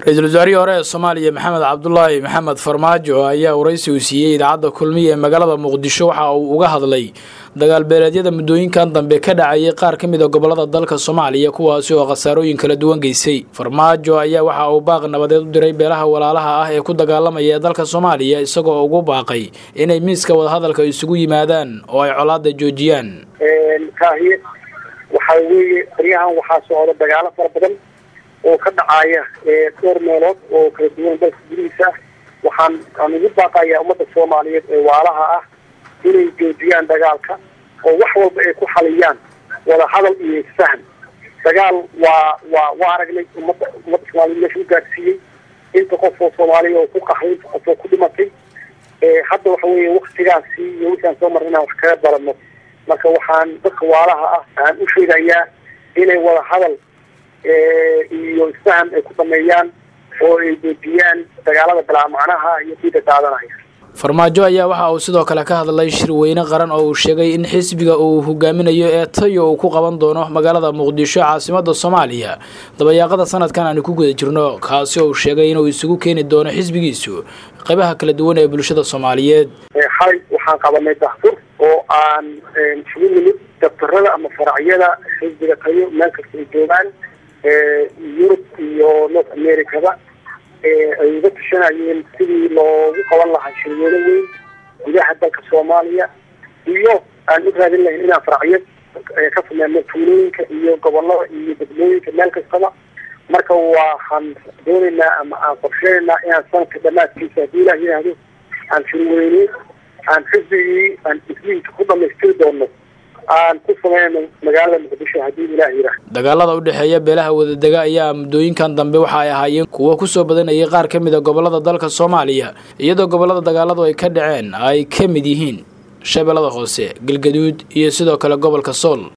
ra-iisul wasaarihii hore ee soomaaliya maxamed cabdulaahi maxamed farmaajo ayaa waraysi uu siiyey idaacadda kulmiya ee magaalada muqdisho waxa uu uga hadlay dagaal beeleedyada muddooyinkan dambe ka dhacayay qaar ka mid a gobolada dalka soomaaliya kuwaasi oo khasaarooyin kala duwan geysay farmaajo ayaa waxa uu baaq nabadeed u diray beelaha walaalaha ah ee ku dagaalamaya dalka soomaaliya isagoo ugu baaqay inay miiska wadahadalka isugu yimaadaan oo ay colaada joojiyaan kaahiye waxaa weeye baryahan waxaa socda dagaalo fara badan oo ka dhacaya dhowr meelood oo kala duwan dalka gudihiisa ah waxaan aan ugu baaqayaa ummadda soomaaliyeed ee waalaha ah inay joojiyaan dagaalka oo wax walba ay ku xaliyaan wada hadal iyo isfahan dagaal waa waa waa aragnay ummadda ummadda soomaliyeed meesha u gaarsiiyey inta qof oo soomaaliya oo ku qaxay inta qof oo ku dhimatay hadda waxa weeye waktigaasi iyo wixii aan soo marnay inaan wax kaga barano marka waxaan dadka waalaha ah aan u sheegayaa inay wada hadal iyo isfahan ay ku dhameeyaan oo ay joojiyaan dagaalada bilaa macnaha iyo diida daadanaya farmaajo ayaa waxa uu sidoo kale ka hadlay shirweyne qaran oo uu sheegay in xisbiga uu hogaaminayo ee tayo uu ku qaban doono magaalada muqdisho caasimada soomaaliya dabayaaqada sanadkan aanu ku guda jirno kaasi oo uu sheegay inuu isugu keeni doono xisbigiisu qaybaha kala duwan ee bulshada soomaaliyeed xalay waxaan qabanay dahfur oo aan isugu nimid dabtarada ama faracyada xisbiga tayo meel kasta ay joogaan yurub iyo north americada ay uga tashanayeen sidii loogu qaban lahaa shirweyne weyn gudaha dalka soomaaliya iyo aan u raadin lahayn inaan faracyo ka sameyno tuulooyinka iyo gobolada iyo degmooyinka meel kastaba marka waxaan doonaynaa ama aan qorsheynaynaa inaan sanadka dhamaadkiisa haddii ilah yidhaahdo aan shirweyne aan xisbigii aan isliinka ku dhamaystiri doono aan ku sameyno magaalada muqdisho haddii ilaah yidhaah dagaalada u dhexeeya beelaha wadadega ayaa muddooyinkan dambe waxa ay ahaayeen kuwo kusoo badanayay qaar ka mid a gobolada dalka soomaaliya iyadoo gobolada dagaaladu ay ka dhaceen ay ka mid yihiin shabeellada hoose galgaduud iyo sidoo kale gobolka sool